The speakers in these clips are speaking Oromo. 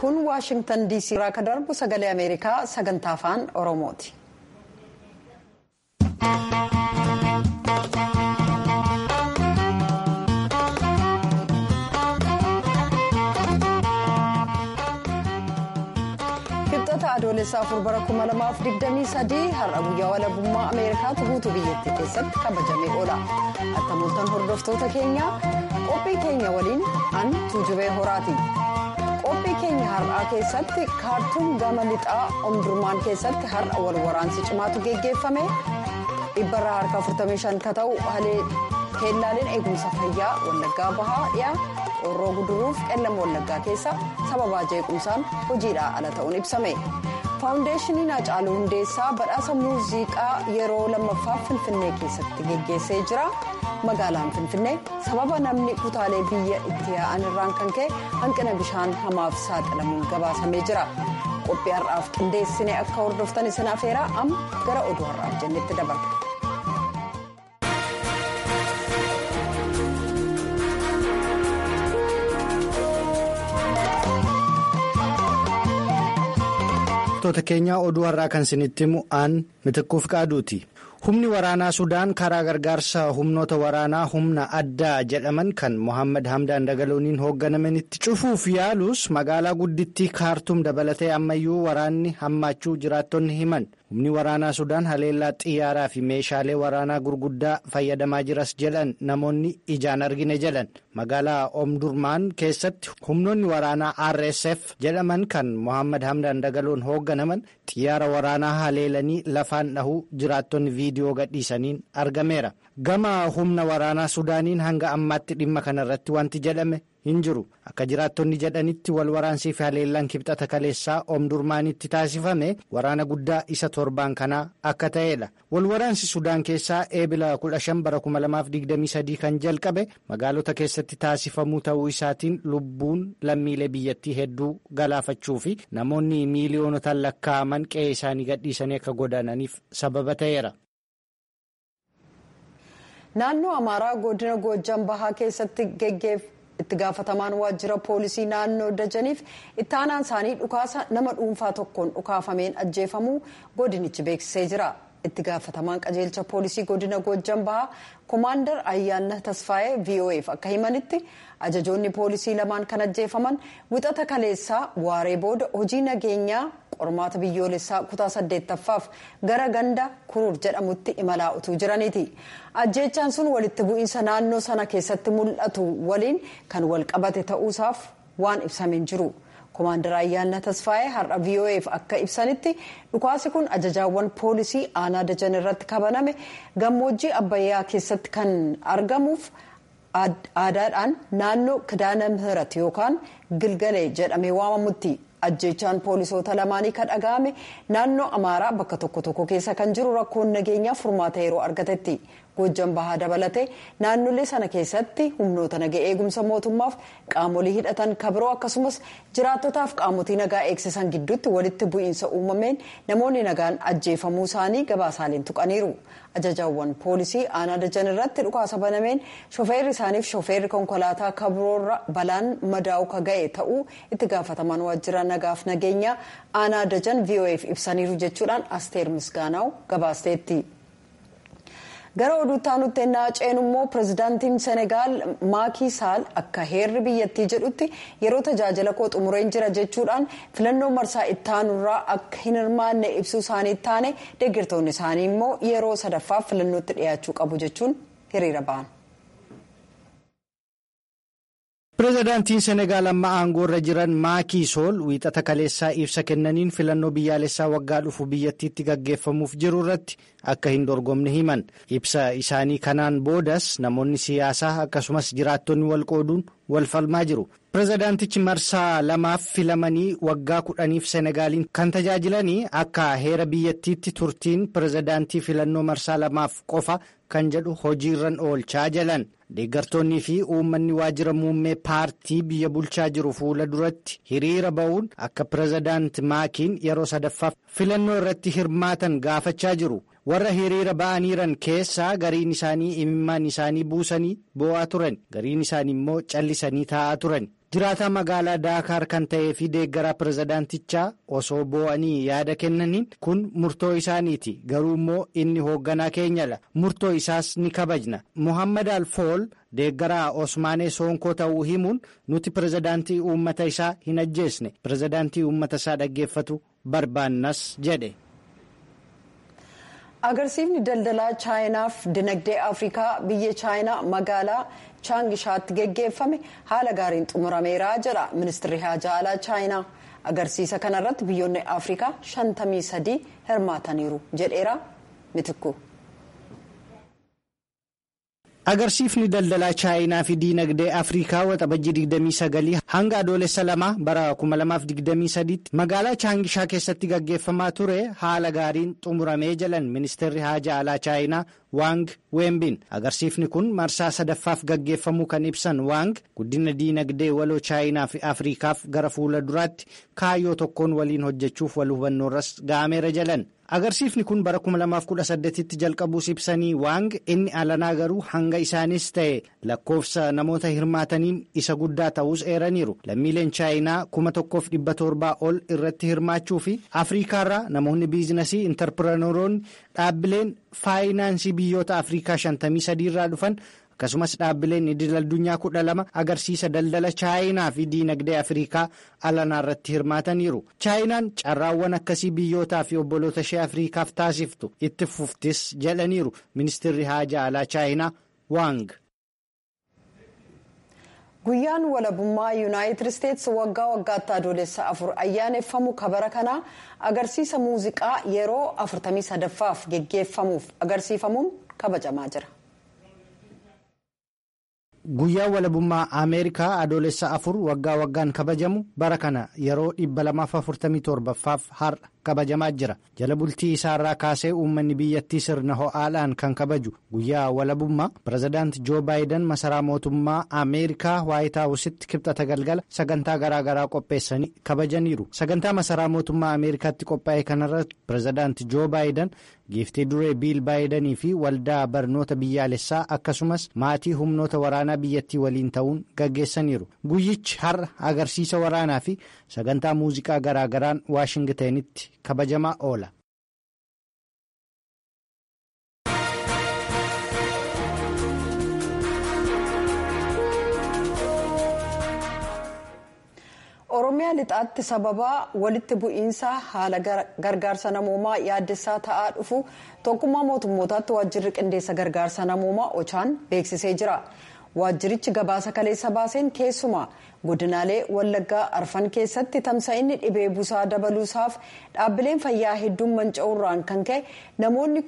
kun waashingtan diisii irraa kan darbu sagalee ameerikaa sagantaa afaan oromooti. kibxata adoolessaa afur bara 2023 har'a guyyaa walabummaa ameerikaatu guutuu biyyattii keessatti kabajamee oola attamooltan hordoftoota keenyaa qophii keenya waliin an tuujubee horaati. qophii keenya har'aa keessatti kaartuun gama lixaa omdurmaan keessatti har'a wal waraansi cimaatu geggeeffame dhibbarraa harka 45 ka ta'u halee keellaaleen eegumsa fayyaa wallaggaa bahaa dhiyaa qorroo guduruuf qellama wallaggaa keessa sababaa jeequmsaan hojiidhaa ala ta'uun ibsame faawundeeshiniin hacaaluu hundeessaa badhaasa muuziqaa yeroo lammaffaaf finfinnee keessatti geggeessee jira. magaalaan finfinnee sababa namni kutaalee biyya itti yaa'an irraan kan ka'e hanqina bishaan hamaaf saaxilamuun gabaasamee jira qophii har'aaf qindeessine akka hordoftan isin afeeraa amma gara oduu har'aaf jennetti dabarra. Wantoota keenya oduu har'aa kan isinitti himu aan mitiquuf qaaduuti. humni waraanaa sudaan karaa gargaarsa humnoota waraanaa humna addaa jedhaman kan mohaammed hamdaan dagalooniin hoogganaman itti cufuuf yaalus magaalaa guddittii kaartuum dabalatee ammayyuu waraanni hammaachuu jiraattonni himan humni waraanaa sudaan haleellaa xiyyaaraa fi meeshaalee waraanaa gurguddaa fayyadamaa jiras jedhan namoonni ijaan argine jedhan magaalaa omdurmaan keessatti humnoonni waraanaa rsf jedhaman kan mohaammed hamdaan dagaloon hoogganaman xiyyaara waraanaa haleelanii lafaan dhahuu jiraattonni viidiyoo gadhiisaniin argameera gama humna waraanaa sudaaniin hanga ammaatti dhimma kanarratti wanti jedhame hin jiru akka jiraattonni jedhanitti wal waraansii fi haleellaan kibxata kaleessaa omdurmaanitti taasifame waraana guddaa isa torbaan kanaa akka ta'edha wal waraansi sudaan keessaa eebila 15 bara 2023 kan jalqabe magaalota keessatti taasifamuu ta'uu isaatiin lubbuun lammiilee biyyattii hedduu galaafachuu fi namoonni miiliyoonotaan lakkaa'aman qe'ee isaanii gadhiisanii akka godaananiif sababa ta'eera. naannoo amaaraa godina goojjan bahaa keessatti geggeef. itti gaafatamaan waajjira poolisii naannoo dajaniif itti aanaan isaanii dhukaasa nama dhuunfaa tokkoon dhukaafameen ajjeefamuu godinichi beeksisee jira itti gaafatamaan qajeelcha poolisii godina goojjan bahaa koomaandar ayyaanna tasfaayee vo'eef akka himanitti ajajoonni poolisii lamaan kan ajjeefaman wixata kaleessaa waaree booda hojii nageenyaa qormaata biyyoolessaa kutaa saddeettaffaaf gara ganda kuruur jedhamutti imalaa utuu jiraniiti ajjeechaan sun walitti bu'iinsa naannoo sana keessatti mul'atu waliin kan wal qabate ta'uusaaf waan ibsameen jiru koomaandar ayyaanna tasfaayee har'a vo'eef akka ibsanitti dhukaasi kun ajajaawwan poolisii aanaa dajan irratti kabaname gammoojjii abbayyaa keessatti kan argamuuf aadaadhaan naannoo kidaana mihirat yookaan gilgalee jedhamee waamamutti. ajjeechaan poolisoota lamaanii kan dhaga'ame naannoo amaaraa bakka tokko tokko keessa kan jiru rakkoon nageenyaa furmaata yeroo argatetti goojjan bahaa dabalatee naannolee sana keessatti humnoota naga eegumsa mootummaaf qaamolee hidhatan kabiroo akkasumas jiraattotaaf qaamotii nagaa eegsisan gidduutti walitti bu'iinsa uumameen namoonni nagaan ajjeefamuu isaanii gabaasaaleen tuqaniiru ajajaawwan poolisii aanaa dajan irratti dhukaasa banameen shofeerri isaaniif shofeerri konkolaataa kabiroorra balaan madaa'u ka ga'e ta'uu itti gaafataman waajjira nagaaf nageenya aanaa dajan vo'eef ibsaniiru jechuudhaan asteer misgaanaa'u gabaasteetti. gara oduutti aanutti ennaa ceenu immoo pirezidaantiin senegaal maakii saal akka heerri biyyattii jedhutti yeroo tajaajila koo xumureen jira jechuudhaan filannoo marsaa ittaanurraa akka hin hirmaanne ibsuu isaanii taane deeggartoonni isaanii immoo yeroo sadaffaaf filannootti dhiyaachuu qabu jechuun hiriira ba'an. pireezidaantiin senegaal amma aangoo irra jiran maakii sool wiixata kaleessaa ibsa kennaniin filannoo biyyaalessaa waggaa dhufu biyyattiitti gaggeeffamuuf jiru irratti akka hin dorgomne himan ibsa isaanii kanaan boodas namoonni siyaasaa akkasumas jiraattonni wal qooduun wal falmaa jiru pireezidaantichi marsaa lamaaf filamanii waggaa kudhaniif senegaaliin kan tajaajilanii akka heera biyyattiitti turtiin pireezidaantii filannoo marsaa lamaaf qofa kan jedhu hojiirran oolchaa jalan. deeggartoonnii fi uummanni waajjira muummee paartii biyya bulchaa jiru fuula duratti hiriira ba'uun akka pireezidaant maakiin yeroo sadaffaaf filannoo irratti hirmaatan gaafachaa jiru warra hiriira ba'aniiran keessaa gariin isaanii imimmaan isaanii buusanii boo'aa turan gariin isaanii immoo callisanii taa'aa turan jiraataa magaalaa daakaar kan ta'ee fi deeggaraa pirezidaantichaa osoo boo'anii yaada kennaniin kun murtoo isaaniiti garuu immoo inni hoogganaa keenyadha murtoo isaas ni kabajna muhammad alfool deeggaraa osmaanee soonkoo ta'uu himuun nuti pirezidaantii uummata isaa hin ajjeesne pirezidaantii uummata isaa dhaggeeffatu barbaannas jedhe. agarsiifni daldalaa chaayinaaf dinagdee afrikaa biyya chaayinaa magaalaa chaangishaatti geggeeffame haala gaariin xumurameera jedha ministirri haajaa alaa chaayinaa agarsiisa kanarratti biyyoonni afrikaa 53 hirmaataniiru jedheera mitikku. agarsiifni daldalaa chaayinaa fi diinagdee afrikaa waxabajjii 29 hanga adoolessa lama bara 2023 tti magaalaa chaangishaa keessatti gaggeeffamaa ture haala gaariin xumuramee jalan ministeerri haajaa alaa chaayinaa waang weembin agarsiifni kun marsaa sadaffaaf gaggeeffamuu kan ibsan waang guddina diinagdee waloo chaayinaa fi afrikaaf gara fuula duraatti kaayyoo tokkoon waliin hojjechuuf wal hubannoorras ga'ameera jalan. agarsiifni kun bara 2018 tti jalqabuus ibsanii waang inni alanaa garuu hanga isaanis ta'e lakkoofsa namoota hirmaataniin isa guddaa ta'us eeraniiru lammiileen chaayinaa 1700 ol irratti hirmaachuu fi afriikaarraa namoonni biizinasii intarpirenooroonni dhaabbileen faayinaansii biyyoota afriikaa 53 irraa dhufan akkasumas dhaabbileen idil addunyaa kudha lama agarsiisa daldala chaayinaa fi diinagdee afriikaa alanaa irratti hirmaataniiru chaayinaan carraawwan akkasii biyyootaa fi obboloota ishee afriikaaf taasiftu itti fuftis jedhaniiru ministeerri haajaa alaa chaayinaa waang. guyyaan walabummaa yuunaayitid isteetsi waggaa waggaatti adoolessa afur ayyaaneffamu kabara kanaa agarsiisa muuziqaa yeroo 43ffaaf geggeeffamuuf agarsiifamuun kabajamaa jira. guyyaan walabummaa ameerikaa adoolessa afur waggaa waggaan kabajamu bara kana yeroo 247ffaaf har'a kabajamaa jira jala bultii isaarraa kaasee uummanni biyyattii sirna ho'aadhaan kan kabaju guyyaa walabummaa pirezidaant joo baayidan masaraa mootummaa ameerikaa waayitaawusitti kibxata galgala sagantaa garaagaraa qopheessanii kabajaniiru sagantaa masaraa mootummaa ameerikaatti qophaa'e kanarratti pirezidaant joo baayidan giiftii duree biil baayidanii fi waldaa barnoota biyyaalessaa akkasumas maatii humnoota waraanaa biyyattii waliin ta'uun gaggeessaniiru guyyichi har'a agarsiisa waraanaa fi sagantaa muuziqaa garaagaraan waashingiteenitti kabajamaa oola. oromiyaa lixaatti sababa walitti bu'iinsa haala gargaarsa namoomaa yaaddessaa ta'aa dhufu tokkummaa mootummootaatti waajjirri qindeessa gargaarsa namoomaa ochaan beeksisee jira waajjirichi gabaasa kaleessa baaseen keessumaa godinaalee wallaggaa arfan keessatti tamsa'inni dhibee busaa dabaluusaaf dhaabbileen fayyaa hedduun manca'uurraan kan ka'e namoonni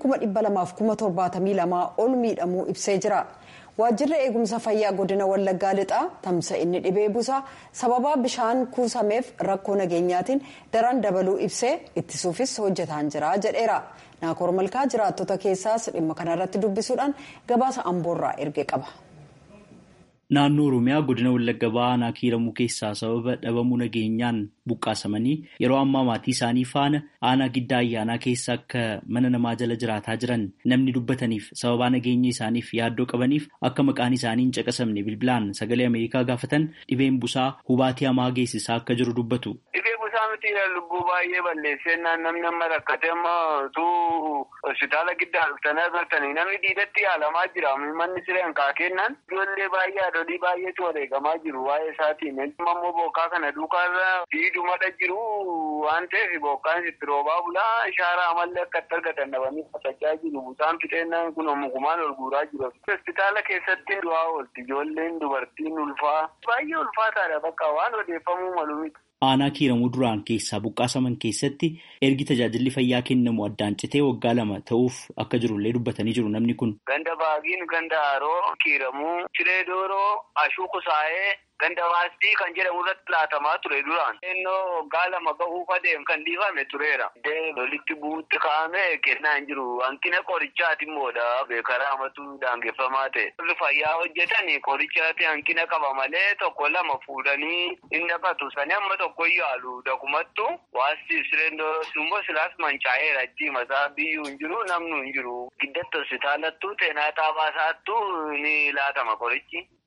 272 ol miidhamuu ibsee jira. waajjirri eegumsa fayyaa godina wallaggaa lixaa tamsa'inni dhibee busaa sababaa bishaan kuusameef rakkoo nageenyaatiin daran dabaluu ibsee ittisuufis hojjetaan jira jedheera naakoor malkaa jiraattota keessaas dhimma kanarratti dubbisuudhaan gabaasa amboorraa erge qaba. Naannoo Oromiyaa godina Wallagga Ba'aa kiiramuu keessaa sababa dhabamuu nageenyaan buqqaasamanii yeroo ammaa maatii isaanii faana aanaa giddaa ayyaanaa keessa akka mana namaa jala jiraataa jiran namni dubbataniif sababaa nageenya isaaniif yaaddoo qabaniif akka maqaan isaanii hin caqasamne bilbilaan sagalee Ameerikaa gaafatan dhibeen busaa hubaatii hamaa geessisaa akka jiru dubbatu. Dhibee busaa miti lubbuu baay'ee balleessennaan namni amma rakkate amma utuu hospitaala giddaa dhuftanii agartanii namni diidatti yaalamaa jira manni sireen kaakennaan ijoollee baay'ee haadholii baay'eetu wareegamaa jiru waa'ee isaatiin ammoo bokkaa kana duukaarra fiidumadha jiru waan ta'eef bokkaan sitti roobaa bulaa ishaaraa amallee akka itti argatan dhabanii qotachaa jiru busaan fixeennaan kun mukumaan ol guuraa jiru hospitaala keessatti du'aa oolti ijoolleen dubartiin ulfaa baay'ee ulfaataadha bakka waan odeeffamuu malu miti. Aanaa kiiramuu duraan keessaa buqqaasaman keessatti ergi tajaajilli fayyaa kennamu addaan citee waggaa lama ta'uuf akka jirullee dubbatanii jiru namni kun. Ganda baagiin ganda haroo kiiramuu ciree dooroo ashuu kusaa'ee ganda waastii kan jedhamu irratti laatamaa ture duraan. Ennoo waggaa lama gahuuf adeem kan dhiifame tureera. Lolitti bu'uutti kaa'ame kennaa hin jiru. Hanqina qorichaati immoodha. Beekaraa amatu daangeffamaa ta'e. Warri fayyaa hojjetan qorichaati hanqina qaba malee tokko lama fuudhanii hin naqatu. Sani amma tokko yaalu dakumattu waastii sireen immoo silaas mancaa'eera achi masaa biyyuu hin jiru namnu hin jiru. Giddatti hospitaalattuu xeenaa xaabaasaattuu ni laatama qorichi.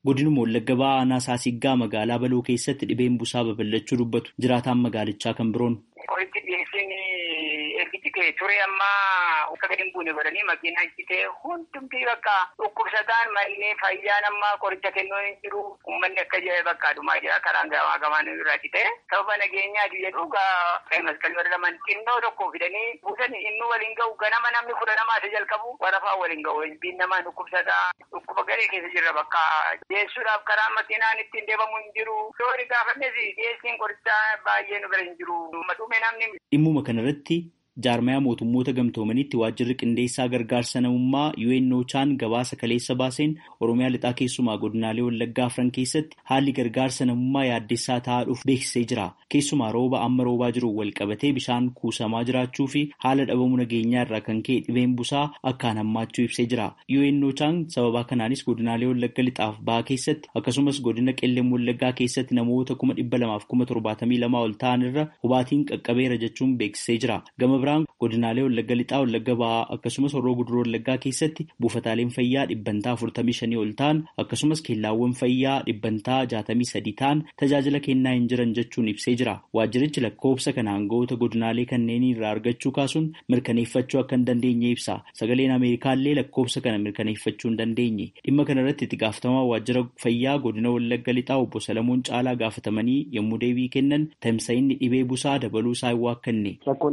Godinuma Wallagga Ba'aa aanaa Saasiggaa magaalaa Baloo keessatti dhibeen busaa babal'achuu dubbatu jiraataan magaalichaa kan biroon. Qorichi dhiyeessiin ergichi ka'e ture ammaa akka gadi hin buune godhanii makiinaa hojjetee hundumti bakka dhukkubsataan mallee fayyaan ammaa qoricha kennuu hin jiru uummanni akka jedhe bakka adumaa jira karaan gamaa gamaan irraa cite sababa nageenyaati jedhu maskalii warra laman xinnoo tokko fidanii buusanii inni waliin ga'u ganama namni kudha namaa isa jalqabu warafaa waliin ga'u biin namaa dhukkubsataa dhukkuba garee keessa jirra bakka dhiyeessuudhaaf karaa makiinaan ittiin deemamu hin jiru loori gaafannes dhiyeessiin qorichaa baay'ee nu bira hin jiru Dhimmuma kanarratti jaarmayaa mootummoota gamtoomaniitti waajjirri qindeessaa gargaarsa namummaa UNOChaan gabaasa kaleessa baaseen Oromiyaa lixaa keessumaa godinaalee Wallaggaa afran keessatti haalli gargaarsa namummaa yaaddessaa ta'aa dhufu beeksisee jira. Keessumaa rooba amma roobaa jiru wal qabatee bishaan kuusamaa jiraachuu fi haala dhabamuu nageenyaa irraa kan ka'e dhibeen busaa akkaan hammaachuu ibsee jira. UNOChaan sababaa kanaanis godinaalee Wallagga lixaaf bahaa keessatti akkasumas godina qellem Wallaggaa keessatti namoota kuma dhibba lamaaf kuma torbaatamii lamaa ol ta'an irra hubaatiin qaqqabeera jechuun beeksisee jira. Gama biraan godinaalee wallagga lixaa wallagga ba'aa akkasumas horroo guduroo wallaggaa keessatti buufataaleen fayyaa dhibbantaa afurtamii shanii ol ta'an akkasumas keellaawwan fayyaa dhibbantaa jaatamii sadii ta'an tajaajila kennaa hin jiran jechuun ibsee jira waajjirichi lakkoofsa kana aangawoota godinaalee kanneenii irraa argachuu kaasuun mirkaneeffachuu akka hin dandeenye ibsa sagaleen ameerikaallee lakkoofsa kana mirkaneeffachuu hin dandeenye dhimma kanarratti itti gaafatamaa waajjira fayyaa godina wallagga lixaa obbo Salamuun Caalaa gaafatamanii yommuu deebii kennan tamsa'inni dhibee busaa dabaluu isaa hin waakkanne.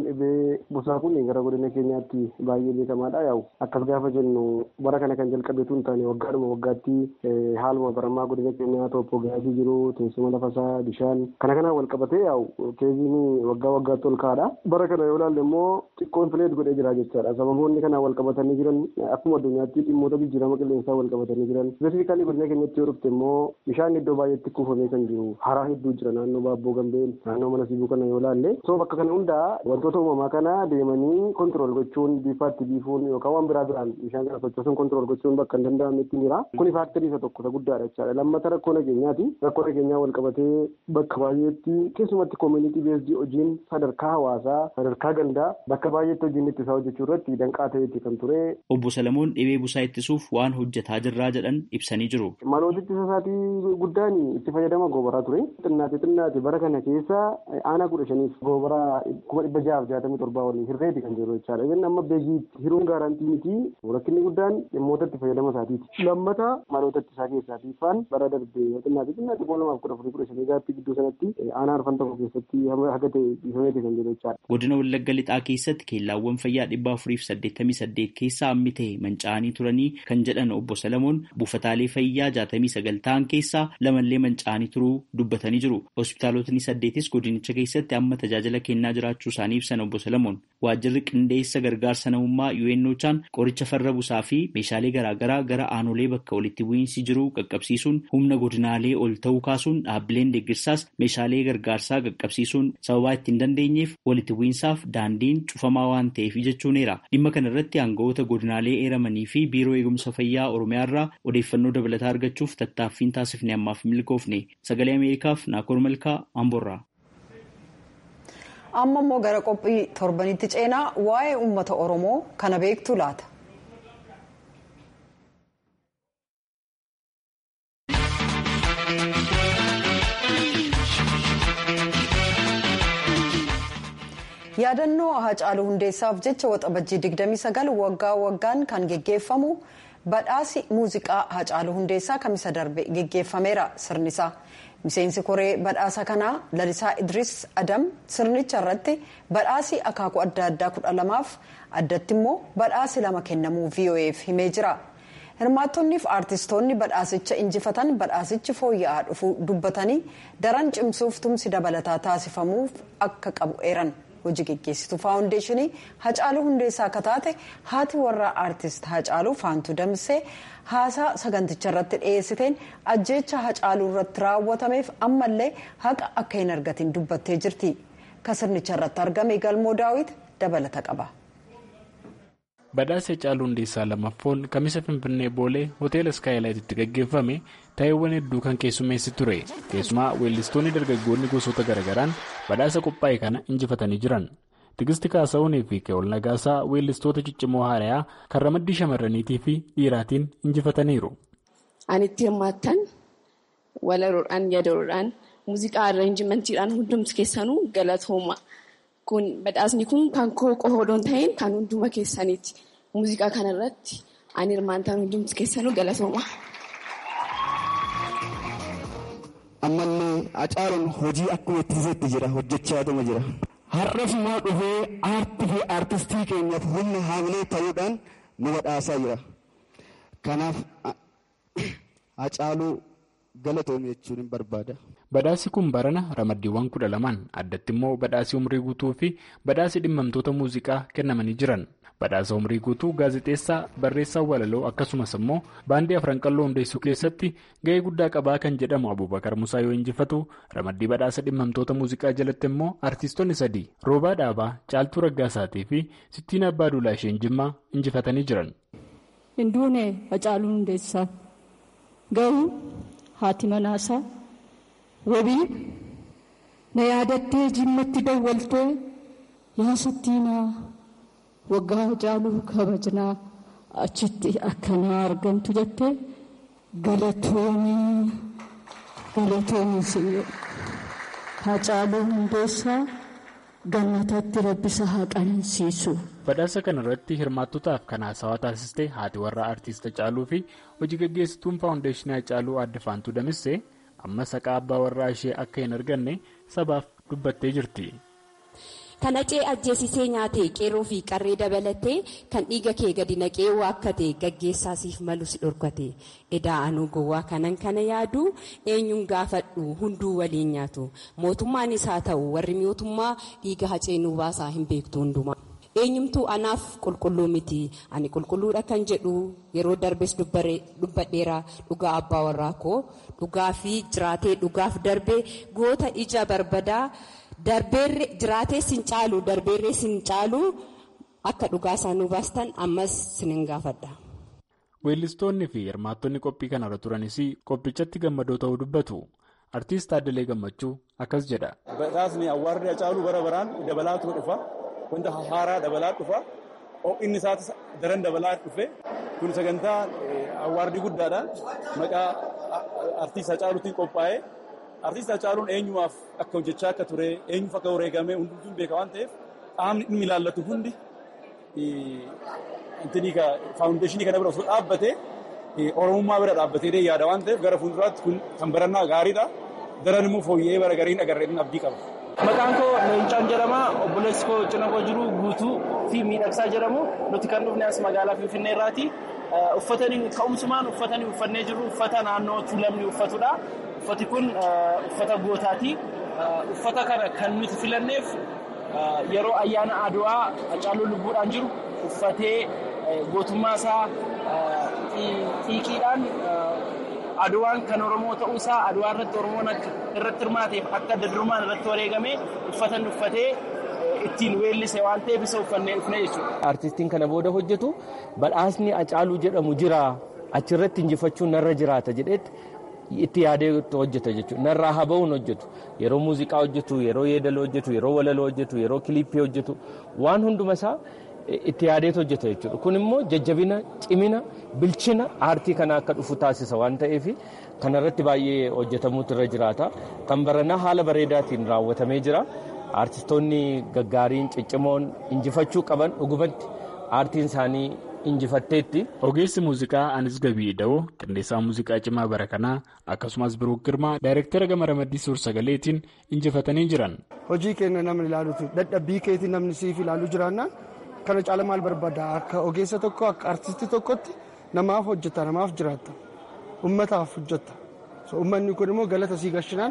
busaa kun gara godina keenyaatti baay'ee beekamaadha yaa'u akkas gaafa jennu bara kana kan jalqabeetu hin taane waggaadhuma waggaatti haaluma baramaa godina keenyaa tooppoogiraafii jiru teessuma lafasaa bishaan kana kanaan wal qabatee yaa'u keeziin waggaa waggaatti ol ka'aadha bara kana yoo ilaalle immoo xiqqoon fileet godhee jira jechaadha sababoonni kanaan wal qabatanii jiran akkuma addunyaatti dhimmoota jijjiirama qilleensaa wal qabatanii jiran spesifikaalii godina keenyatti yoo dhufte immoo bishaan iddoo baay'eetti kuufamee kan jiru haraa hedduu jira naannoo baabboo gambeen naannoo mana sibuu kana yoo ilaalle soo bakka kana hundaa wantoota uumamaa kana deemanii kontirool gochuun biifaatti biifuun yookaan waan biraa biraan bishaan kana sochoosuun kontirool gochuun bakka hin danda'amnetti jira. Kuni faaktarii isa tokko isa guddaadha jechaadha. Lammata rakkoo nageenyaati. Rakkoo nageenyaa wal qabatee bakka baay'eetti keessumatti koomunitii beesdii hojiin sadarkaa hawaasaa sadarkaa gandaa bakka baay'eetti hojiin ittisaa hojjechuu irratti danqaa ta'eeti kan ture. Obbo Salamoon dhibee busaa ittisuuf waan hojjetaa jirraa jedhan ibsanii jiru. Maloota ittisa isaatii guddaan itti fayyadama goobaraa ture. Xinnaate xinnaate bara kana keessa aanaa kudha shaniif goobaraa kuma dhibba jahaaf jaatamii torbaa waliin hirreeti kan jiru jechaadha. Inni amma beekii hiruun gaarantii miti rakkinni guddaan dhimmoota itti fayyadama isaatiiti. Lammata maloota ittisaa keessaatii faan bara darbee xinnaate xinnaate kuma lamaaf kudha afurii kudha shanii gaatti gidduu sanatti aanaa arfan tokko keessatti haga ta'e dhiifameeti kan jiru jechaadha. Godina Wallagga Lixaa keessatti keellaawwan fayyaa dhibba afurii fi saddeettamii saddeet keessaa hammi ta'e manca'anii turanii kan jedhan obbo Salamoon buufataalee fayyaa jaatamii sagal ta'an keessaa lamallee manca'anii turuu dubbatanii jiru. Hospitaalotni saddeetis godinicha keessatti amma tajaajila kennaa jiraachuu isaanii ibsan obbo Salamoon. Waajjirri qindeessa gargaarsa namummaa UNOChaan qoricha farra busaa fi meeshaalee garaagaraa gara aanolee bakka walitti bu'iinsi jiru qaqqabsiisuun humna godinaalee ol ta'uu kaasuun dhaabbileen deeggarsaas meeshaalee gargaarsaa qaqqabsiisuun sababaa ittiin dandeenyeef walitti bu'iinsaaf daandiin cufamaa waan ta'eef jechuuneera. Dhimma kana irratti aangawoota godinaalee eeramanii fi biiroo eegumsa fayyaa Oromiyaa irraa odeeffannoo dabalataa argachuuf tattaaffiin taasifne ammaaf milkoofne. Sagalee Ameerikaaf Naakoor Malkaa Amboorraa. amma immoo gara qophii torbanitti ceenaa waa'ee uummata oromoo kana beektu laata. yaadannoo hacaaluu hundeessaaf jecha waxabajjii 29 waggaa waggaan kan geggeeffamu badhaasi muuziqaa hacaaluu hundeessaa kamisa darbe geggeeffameera sirnisaa. miseensi koree badhaasa kanaa lalisaa idris adam sirnicha irratti badhaasii akaakuu adda addaa kudha lamaaf addatti immoo badhaasi lama kennamuu voaf himee jira hirmaattoniif aartistoonni badhaasicha injifatan badhaasichi fooyya'aa dhufuu dubbatanii daran cimsuuf tumsi dabalataa taasifamuuf akka qabu eeran hojii geggeessitu faawundeeshinii hacaaluu hundeessaa akka taate haati warraa aartist hacaaluu faantuu damsee haasaa saganticha irratti dhiyeessiteen ajjeecha hacaaluu irratti raawwatameef ammallee haqa akka hin argatin dubbattee jirti ka sirnicha irratti argame galmoo daawit dabalata qaba. badhaasa hacaaluu hundeessaa lamaffoon kamisa finfinnee boolee hoteela iskaayilaayititti gaggeeffame taa'eewwan hedduu kan keessummeessi ture keessumaa weellistoonni dargaggoonni gosoota garagaraan badhaasa qophaa'e kana injifatanii jiran tigisti kaasa'uunii fi keewol nagaasaa weellistoota ciccimoo haarayaa kan ramaddii shamarraniitii fi dhiiraatiin injifataniiru. ani itti hirmaattan walaroodhaan yadaroodhaan muuziqaa arreenjimantiidhaan hundumti keessanuu galatooma. Kun badhaasni kun kan koo qofa odoo hin ta'in kan hunduma keessaniiti. Muuziqaa kanarratti ani hirmaantaan hundumti keessanuu galatooma. Ammallee Hacaaluun hojii akkuma itti fufetti jira hojjechaatuma jira. Har'as immoo dhufee aartii fi aartistii keenyaaf humna haamilee ta'uudhaan nu badhaasaa jira. Kanaaf Hacaaluu galatoome jechuun hin barbaada. Badhaasi kun barana ramaddiiwwan kudha lamaan addatti immoo badhaasii umrii guutuu fi badhaasii dhimmamtoota muuziqaa kennamanii jiran. Badhaasa umrii guutuu gaazexeessaa barreessaa walaloo akkasumas immoo baandii afran qalloo hundeessuu keessatti ga'ee guddaa qabaa kan jedhamu Abubakar Musaa yoo injifatu ramaddii badhaasa dhimmamtoota muuziqaa jalatti immoo artiistonni sadii Roobaa Dhaabaa, Caaltuu Raggaasaatii fi Sittiin Abbaa Duulaa isheen Jimmaa injifatanii jiran. Hinduunee Hacaaluu Hundeessaa Ga'uu haati manaasaa wabii na yaadattee jimmatti dawwaltee yaa Sittiinaa. waggaa Hacaaluu kabajnaa achitti akkanaa argamtu jettee galatoomii galatoomii siyyoo Hacaaluu Hundeessaa gannatatti rabbisa haa qanansiisu. Badhaasa kana irratti hirmaattotaaf kan haasawaa taasiste haati warraa artiist Hacaaluu fi hojii gaggeessituun faawundeeshinii Hacaaluu adde Faantuu Damissee amma saqaa abbaa warraa ishee akka hin arganne sabaaf dubbattee jirti. Kan acee ajjeesisee nyaate qeerroo fi qarree dabalatee kan dhiiga kee gadi naqee waakkate gaggeessaasiif malus dhorkate edaa anuu gowwaa kanan kana yaadu eenyuun gaafadhu hunduu waliin nyaatu mootummaanis haa ta'u warri mootummaa dhiiga hacee nuu baasaa hin beektu hundumaa. eenyumtuu anaaf qulqulluu miti ani qulqulluudha kan jedhu yeroo darbes dubbadheera dhugaa abbaa warraa koo dhugaa fi jiraatee dhugaaf darbee goota ija barbadaa. darbeerree jiraatee sin caalu darbeerree sin caalu akka dhugaa isaanii baastan ammas sinin gaafadha. Weellistoonni fi hirmaattonni qophii kanarra turanis qophichatti gammadoo ta'uu dubbatu. Artiist Addalee Gammachuu akkas jedha. Badhaasni awwaarri Hacaaluu bara baraan dabalaatu dhufa. Wanta haaraa dabalaa dhufa. Inni isaatis daran dabalaa dhufe. Kun sagantaa awwaardii guddaadha. Maqaa artiist Hacaaluutiin qophaa'ee. Artiist Hacaaluun eenyumaaf akka hojjechaa akka ture eenyuuf akka wareegamee hundumtuu beeka waan ta'eef qaamni dhimmi ilaallatu hundi faawundeeshinii kana bira osoo dhaabbate oromummaa bira dhaabbatee yaada waan ta'eef gara fuulduraatti kun kan barannaa gaariidha. Daran immoo fooyya'ee bara gariin agarreen abdii qaba. Maqaan koo Leencaan jedhama. Obboleessi koo cina koo jiru guutuu fi miidhagsaa jedhamu. Nuti kan dhufne as magaalaa Finfinnee irraati. Uffatanii ka'umsumaan uffatanii uffannee jiru uffata naannoo tuulamni uffatudha. Uffati kun uffata gootaati. Uffata kana kan nuti filanneef yeroo ayyaana Adwaa Hacaaluu lubbuudhaan jiru uffatee gootummaa isaa xiiqiidhaan Adwaan kan Oromoo ta'uu isaa Adwaa irratti Oromoon irratti hirmaateef akka adda durummaan irratti wareegamee uffata uffatee ittiin weellise waan ta'eef isa uffannee dhufne jechuudha. Artistiin kana booda hojjetu badhaasni Hacaaluu jedhamu jira achirratti injifachuun narra jiraata jedhetti itti yaadee hojjeta jechuudha. Narraa haba'uun hojjetu yeroo muuziqaa hojjetu yeroo yeedaloo hojjetu yeroo walaloo hojjetu yeroo kiliippii hojjetu waan hunduma isaa itti yaadeetu hojjeta jechuudha. Kun immoo jajjabina cimina bilchina aartii kana akka dhufu taasisa waan ta'eef kanarratti baay'ee hojjetamuutu irra jiraata. Kan baranaa haala bareedaatiin raawwatamee jira. Aartistoonni gaggaariin ciccimoon injifachuu qaban dhugumatti aartiin isaanii injifatteetti. Ogeessi muuziqaa Anis Gabii Da'oo qindeessaa muuziqaa cimaa bara kanaa akkasumas Biruuk Girmaa daayirektara gama ramaddii suur-sagaleetiin injifatanii jiran. Hojii keenya namni ilaalutu dadhabbii keetii namni siif ilaaluu jiraannaan kana caala maal barbaada akka ogeessa tokko akka artistii tokkotti namaaf hojjeta namaaf jiraatta ummataaf hojjeta ummanni kun immoo galata sii gashinaan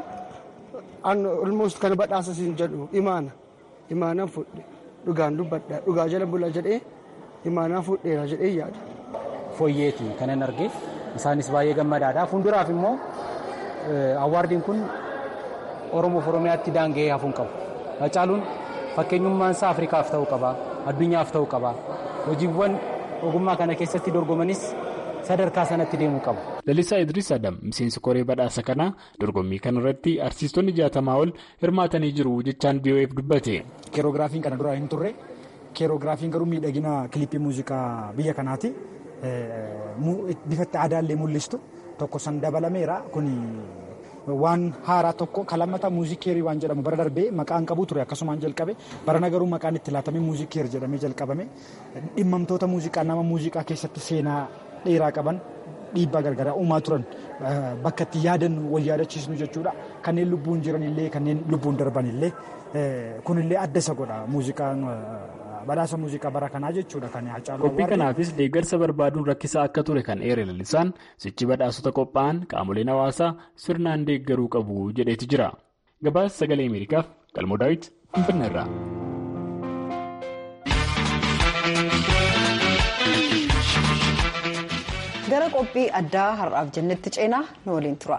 almost kana badhaasa siin jedhu imaana imaanaan fudhe dhugaan dubbadha dhugaa jala bula jedhee imaanaa fudheera jedhee yaada. Fooyyeeti kanan arge isaanis baay'ee gammadaadha fuulduraaf immoo awwaardiin kun oromoof oromiyaatti daanga'ee hafuun qabu Hacaaluun fakkeenyummaan isaa afrikaaf ta'uu qaba addunyaaf ta'uu qaba hojiiwwan ogummaa kana keessatti dorgomanis sadarkaa sanatti deemuu qabu. Lalisaa Idris Adam miseensi koree badhaasa kanaa dorgommii kanarratti artiistonni jaatamaa ol hirmaatanii jiru jechaan BOF dubbate. Keerogiraafiin kana dura hin turre keerogiraafiin garuu miidhagina kilippii muuziqaa biyya kanaati. Bifatti aadaallee mul'istu tokko san dabalameera kun waan haaraa tokko kalammata muuziikeerii waan jedhamu bara darbee maqaan qabu ture akkasumaan jalqabe barana garuu maqaan itti laatamee muuziikeer jedhamee jalqabame dhimmamtoota muuziqaa nama muuziqaa keessatti seenaa dheeraa qaban dhiibbaa gargaraa uumaa turan bakka itti yaadannu wal yaadachiisnu jechuudha kanneen lubbuun jiran illee kanneen lubbuun darban illee kunillee adda isa godha muuziqaan badhaasa muuziqaa bara kanaa jechuudha kan Hacaaluu Qophii kanaafis deeggarsa barbaaduun rakkisaa akka ture kan eere lalisaan sichi badhaasota qophaa'an qaamoleen hawaasaa sirnaan deeggaruu qabu jedheeti jira. Gabaasa sagalee Ameerikaaf Qalmoo Daawit Finfinneerraa. gara qophii addaa har'aaf jennetti ceenaa nu waliin tura.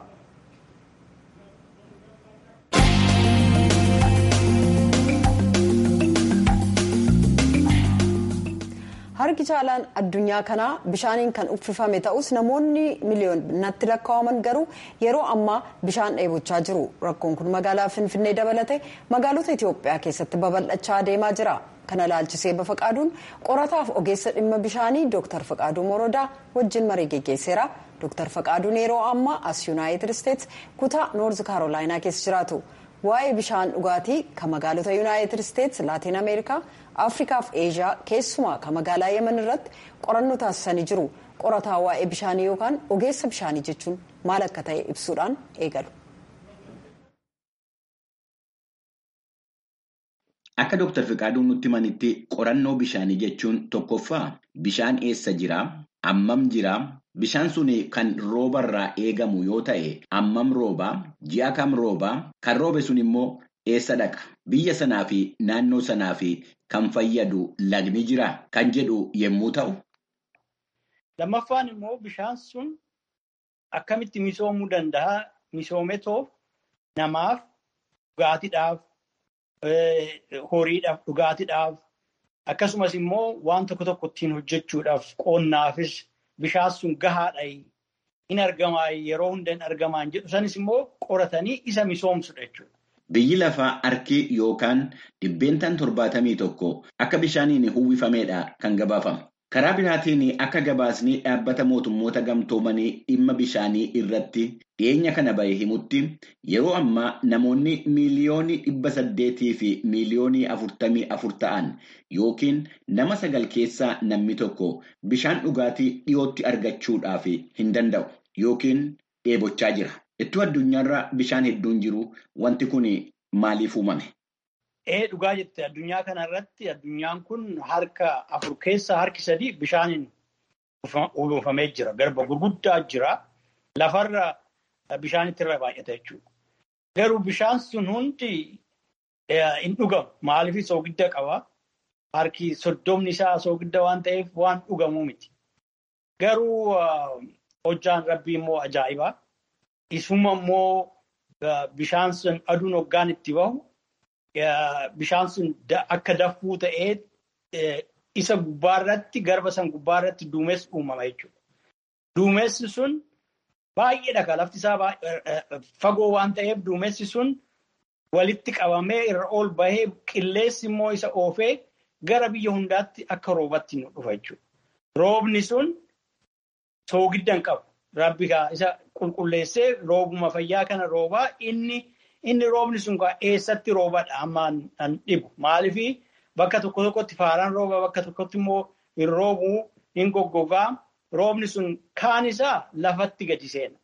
harki caalaan addunyaa kanaa bishaaniin kan uffifame ta'us namoonni miliyoonatti lakkaa'aman garuu yeroo ammaa bishaan dheebochaa jiru rakkoon kun magaalaa finfinnee dabalate magaalota itiyoophiyaa keessatti babal'achaa deemaa jira kana laalchisee bafaqaaduun qorataaf ogeessa dhimma bishaanii dooktar faqaaduu morodaa wajjin marii geggeesseera dooktar faqaaduun yeroo ammaa as yuunaayitid isteets kutaa noorz kaarolaayinaa keessa jiraatu waa'ee bishaan dhugaatii kan magaalota yuunaayitid isteets laatiin ameerikaa afrikaa fi eeshiyaa keessumaa kan magaalaa yemen irratti qorannoo taasisanii jiru qorataa waa'ee bishaanii yookaan ogeessa bishaanii jechuun maal akka ta'e ibsuudhaan eegalu. Akka Dooktar Fiqaaduun nutti himanitti qorannoo bishaanii jechuun tokkoffaa bishaan eessa jiraa? Ammam jiraa? Bishaan sun kan roobarraa eegamu yoo ta'e ammam roobaa? Ji'a kam roobaa? Kan roobe sun immoo eessa dhaqa? Biyya sanaa fi naannoo sanaa fi kan fayyadu lagni jiraa? Kan jedhu yommuu ta'u. Lammaffaan immoo bishaan sun akkamitti misoomuu danda'a? Misoometoo namaaf dhugaatiidhaaf horiidhaaf dhugaatiidhaaf akkasumas immoo waan tokko tokko ittiin hojjechuudhaaf qonnaafis bishaan sun gahaadha hin argamaa yeroo hunda hin argamaan jedhu sanis immoo qoratanii isa misoomsudha jechuudha. Biyyi lafaa harki yookaan dhibbeentaan torbaatamii tokko akka bishaaniin uwwifameedha kan gabaafamu. Karaa biraatiin akka gabaasni dhaabbata mootummoota gamtoomanii dhimma bishaanii irratti dhiyeenya kana bahe himutti yeroo ammaa namoonni miiliyoonii dhibba saddeetii fi miiliyoonii afurtamii afur ta'an yookiin nama sagal keessaa namni tokko bishaan dhugaatii dhiyootti argachuudhaaf hin danda'u yookiin dheebochaa jira. Ittuu addunyaarra bishaan hedduun jiru wanti kun maaliif uumame? Ee dhugaa jette addunyaa kanarratti addunyaan kun harka afur keessaa harki sadii bishaaniin uwwifamee jira. Garba gurguddaa jira. Lafarra bishaanitti irra baay'ata jechuudha. Garuu bishaan sun hundi hin dhugamu. Maaliif soogidda qaba? Harki soddomni isaa soogidda waan ta'eef waan dhugamuu miti. Garuu hojjaan rabbii immoo ajaa'ibaa. Isuma immoo bishaan sun aduun hoggaan itti bahu. Bishaan sun akka daffuu ta'ee isa gubbaarratti garba san gubbaarratti duumessi uumama jechuudha. Duumessi sun baay'eedha kan lafti isaa fagoo waan ta'eef duumessi sun walitti qabamee irra ol bahee qilleensi immoo isa oofee gara biyya hundaatti akka roobatti nu dhufa jechuudha. Roobni sun soogidda hin qabu. Rabbi isa qulqulleessee roobuma fayyaa kana roobaa inni. Inni roobni sun eessatti roobadha ammaan kan dhibu. Maaliif bakka tokko tokkotti faaraan rooba bakka tokkotti immoo hin roobuu hin goggogaa. Roobni sun kaan isaa lafatti gadi seena.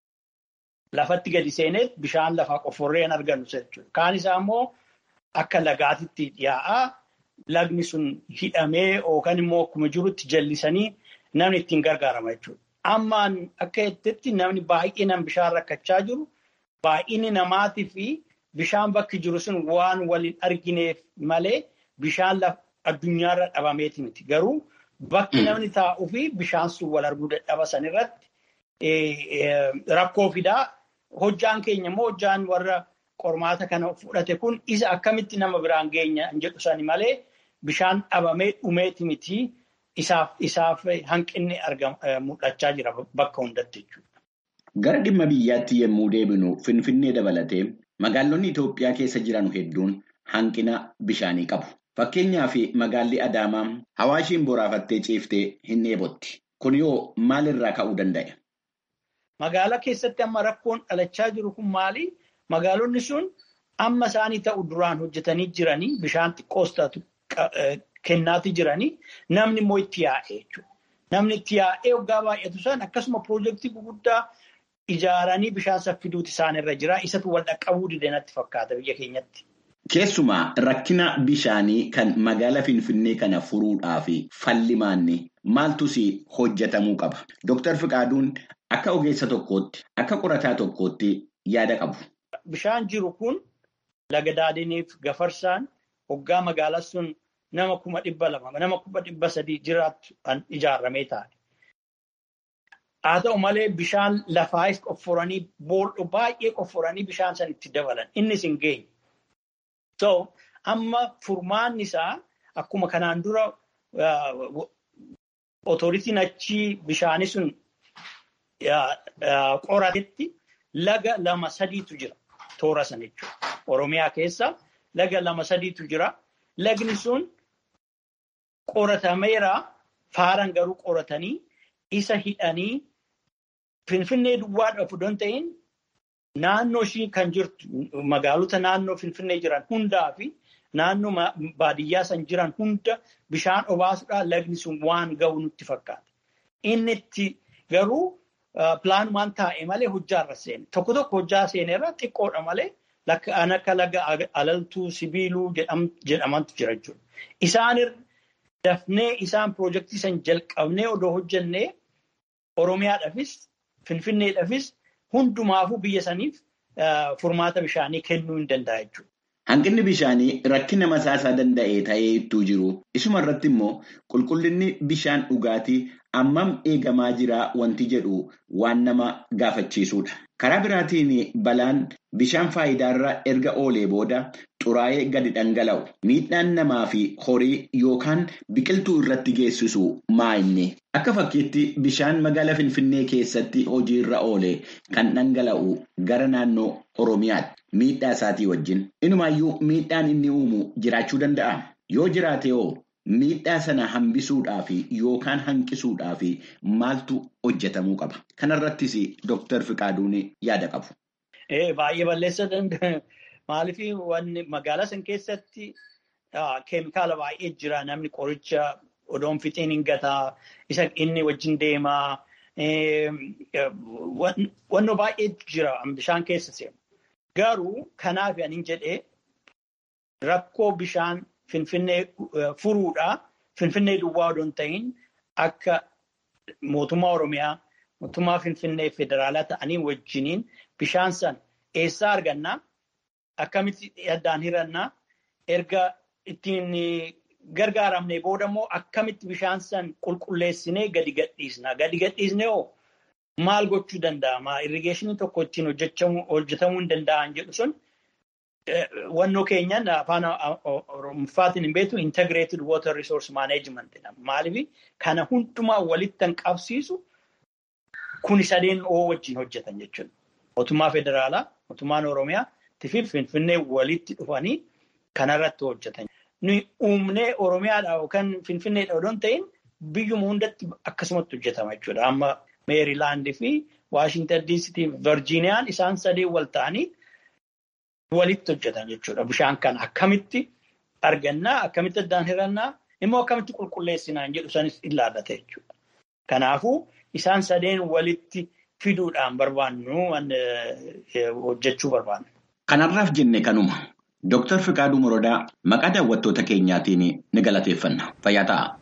Lafatti gadi seenee bishaan lafaa qofforree hin argannu jechuudha. Kaan isaa immoo akka lagaatitti yaa'aa lagni sun hidhamee yookaan immoo akkuma jirutti jallisanii namni ittiin gargaarama jechuudha. Ammaan akka jettetti namni baay'inaan bishaan rakkachaa jiru. Baay'inni namaatii fi bishaan bakki jiru sun waan waliin argineef malee bishaan addunyaarra dhabameeti miti. Garuu bakki namni taa'uu fi bishaan sun wal arguu dadhaba san irratti rakkoo fidaa. Hojjaan keenya immoo hojjaan warra qormaata kana fudhate kun isa akkamitti nama biraan geenya hin jedhu sani malee bishaan dhabamee dhumeeti miti isaaf hanqinni mul'achaa jira bakka hundatti jechuudha. Gara dhimma biyyaatti yommuu deebinu Finfinnee dabalatee magaalonni Itoophiyaa keessa jiran hedduun hanqina bishaanii qabu. Fakkeenyaaf magaalli Adaamaa hawaashiin boraafattee ciiftee hin dheebotti. Kun yoo maalirraa ka'uu danda'a? Magaalaa keessatti amma rakkoon dhalachaa jiru kun maali? Magaalonni sun amma isaanii ta'u duraan hojjetanii jiranii bishaan xiqqoos taatu kennaati jiranii namni immoo itti yaa'ee jechuudha. Namni itti yaa'ee waggaa baay'atu san akkasuma piroojeektii gurguddaa ijaaranii bishaan saffiduuti isaan irra jira. Isatu wal dhaqqabuu dide natti fakkaata biyya keenyatti. Keessumaa rakkina bishaanii kan magaalaa Finfinnee kana furuudhaaf falli maanni maaltus hojjetamuu qaba. Dooktar Fiqaaduun akka ogeessa tokkootti akka qorataa tokkootti yaada qabu. Bishaan jiru kun laga daadiniif gafarsaan hoggaa magaalaa sun nama kuma dhibba lama nama kuma dhibba sadii jiraattu kan ijaarramee taa'e. Haa ta'u malee bishaan lafaayis qofforanii boolla baay'ee qofforanii bishaan san itti dabalan innis hin geenye. So amma furmaanni isaa akkuma kanaan dura otoritiin achii bishaanii sun qoratetti laga lama sadiitu jira toora sana jechuudha. Oromiyaa keessa laga lama sadiitu jira. Lagni sun qoratameera faaran garuu qoratanii isa hidhanii finfinnee duwwaadhaaf don ta'in naannoo ishii kan jirtu magaalota naannoo finfinnee jiran hundaa fi naannoo baadiyyaa san jiran hunda bishaan obaasuudhaan lagni sun waan ga'u nutti fakkaata. Inni itti garuu pilaanumaan taa'e malee hojjaarra seene. Tokko tokko hojjaa seenerra xiqqoodha malee kan akka laga alaltuu sibiiluu jedhamantu jira jechuudha. Isaan dafnee isaan piroojeektii san jalqabnee odoo hojjennee Oromiyaadhaafis Finfinneedhaafis hundumaafuu biyya saniif furmaata bishaanii kennuu hin danda'a jechuudha. Hanqinni bishaanii rakkina masaasaa danda'e ta'ee ittuu jiru. Isuma irratti immoo qulqullinni bishaan dhugaatii ammam eegamaa jira wanti jedhu waan nama gaafachiisudha. Karaa biraatiin balaan bishaan faayidaarra erga oolee booda xuraa'ee gadi dhangala'u. Miidhaan namaa fi horii yookaan biqiltuu irratti geessisu maa inni? Akka fakkiitti bishaan magaalaa Finfinnee keessatti hojiirra oole kan dhangala'u gara naannoo Oromiyaatti. Miidhaa isaatii wajjin. Inumaayyuu miidhaan inni uumu jiraachuu danda'a. Yoo jiraate hoo miidhaa sana hambisuudhaaf yookaan hanqisuudhaaf maaltu hojjetamuu qaba? Kanarrattis Dooktar Fiqaaduun yaada qabu. Baay'ee balleessa danda'a. Maaliif wanni magaalaa san keessatti keemikaala baay'ee jira. Namni qoricha odoon fixiin hin gataa, isa inni wajjin deemaa. Wannoo baay'ee jira bishaan keessa seenu. Garuu kanaaf ani jedhee rakkoo bishaan Finfinnee furuudhaa Finfinnee duwwaa odoon ta'in akka mootummaa Oromiyaa, mootummaa Finfinnee federaalaa ta'anii wajjiniin bishaan san eessaa argannaa? Akkamitti addaan hirannaa? Erga ittiin gargaaramne booda immoo akkamitti bishaan san qulqulleessinee gadi gadhiisna? Gadi gadhiisnee hoo maal gochuu danda'ama? Irrigeeshinii tokko ittiin hojjetamuu hin danda'an jedhu sun wannoo keenyan afaan Oromoffaatiin hin beektu integrated water resource management jedhama. Maaliif kana hundumaa walitti kan qabsiisu kuni sadeen oo wajjin hojjetan jechuudha. Mootummaa federaalaa, mootummaan Oromiyaa fi Finfinnee walitti dhufanii kanarratti hojjetan. Nuyi uumnee Oromiyaadhaa yookaan Finfinneedha odoon ta'in biyyuma hundatti akkasumatti hojjetama jechuudha. Amma Meerilaand fi Waashintan diisitii fi Virjiiniyaan isaan sadeen wal ta'anii walitti hojjetan jechuudha. Bishaan kana akkamitti argannaa, akkamitti addaan hirannaa, immoo akkamitti qulqulleessinaa jedhu sanis ilaallata jechuudha. Kanaafuu isaan sadeen walitti fiduudhaan barbaannu hojjechuu barbaanna. Kanarraaf jenne kanuma. Dooktar Fiqaaduu Morodaa maqaa daawwattoota keenyaatiin ni galateeffanna. Fayyaa ta'a.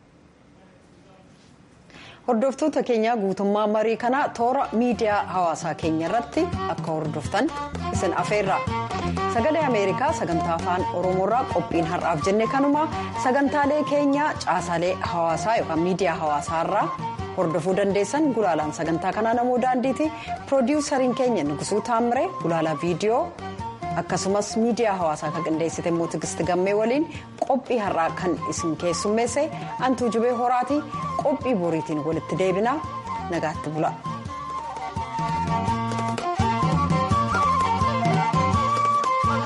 Hordoftoota keenya guutummaa marii kanaa toora miidiyaa hawaasaa keenya irratti akka hordoftan isin afeerra. Sagalee Ameerikaa sagantaa afaan Oromoorraa qophiin har'aaf jenne kanuma sagantaalee keenya caasaalee hawaasaa yookaan miidiyaa hawaasaarraa hordofuu dandeessan gulaalaan sagantaa kanaa namoo daandiiti. Piroodiwusariin keenya Nugusuu Taammire gulaalaa viidiyoo. akkasumas miidiyaa hawaasaa kan qindeessite immoo tigisti gammee waliin qophii har'aa kan isin keessummeesse antuu jubee horaati qophii boriitiin walitti deebinaa nagaatti bula.